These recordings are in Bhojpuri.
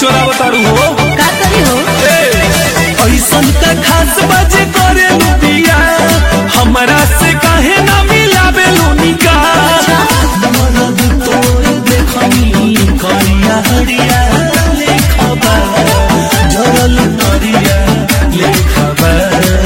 चोराव तारू हो का करी हो ऐसन का खास बाजे करे लुटिया हमरा से काहे ना मिलाबे लुनिका मरद तोर देखनी करिया हरिया लेखबा झरल नरिया लेखबा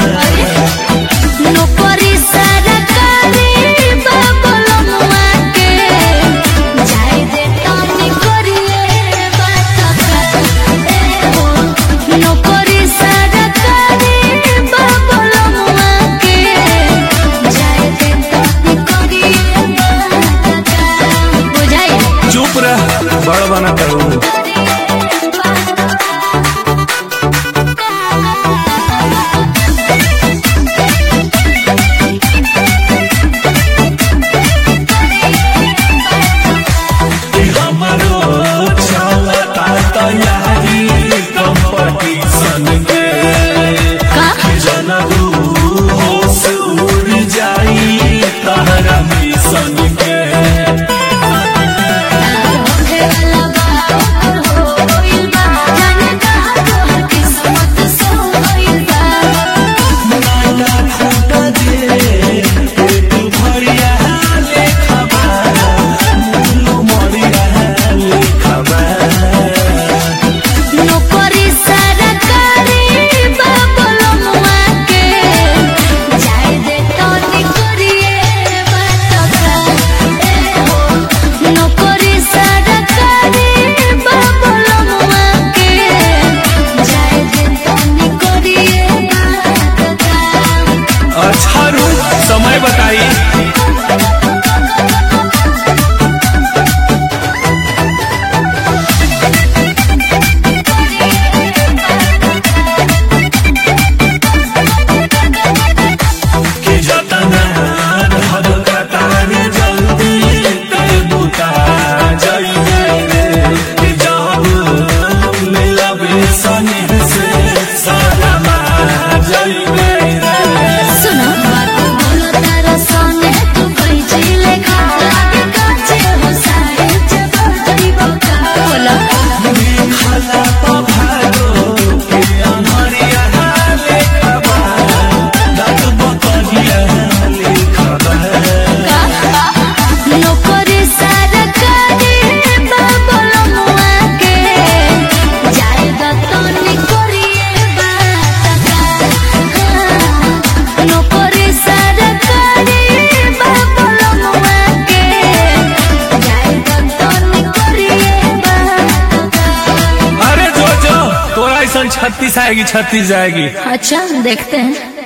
नौकरी सरकारी बाबलमुआ के जाय दे तनी करिए बात ए हो नौकरी सरकारी बाबलमुआ के जाय दे तनी करिए बात बुझाई चुप रह बड़ बना करू हमरो चलता तैयारी कंपटीशन के का जनबू होश उड़ जाई तहरा मिशन के होखे वाला बा हो गइल बा जाने कहा तोहर किस्मत सो गइल बा नाला फूटा दे पेट भरिया लेखबा मुलो मरिया लेखबा नौकरी सरकारी बाबलमुआ के जाय दे तनी करिए बात ए हो नौकरी सरकारी बाबलमुआ के जाय दे तनी करिए बात अच्छा रू समय बताई कि जतना धन कतारी जल्दी ते बुता जाइए रे कि जब मिलबे सने से सलामा जाइए रे सुनो बात बोलो तारा संगे तू कोई चिले खा लागे काचे हो सारे जगह गरीबों का बोलो खाला पभारो के अनहरिया लेखबा दाद बकरिया लेखबा नौकरी सरकारी बाबलमुआ के जाय दतनी करिए बात नौकरी सरकारी बाबलमुआ के जाय दतनी करिए बात अरे जो जो तोरा ऐसा छत्तीस आएगी छत्तीस जाएगी अच्छा देखते हैं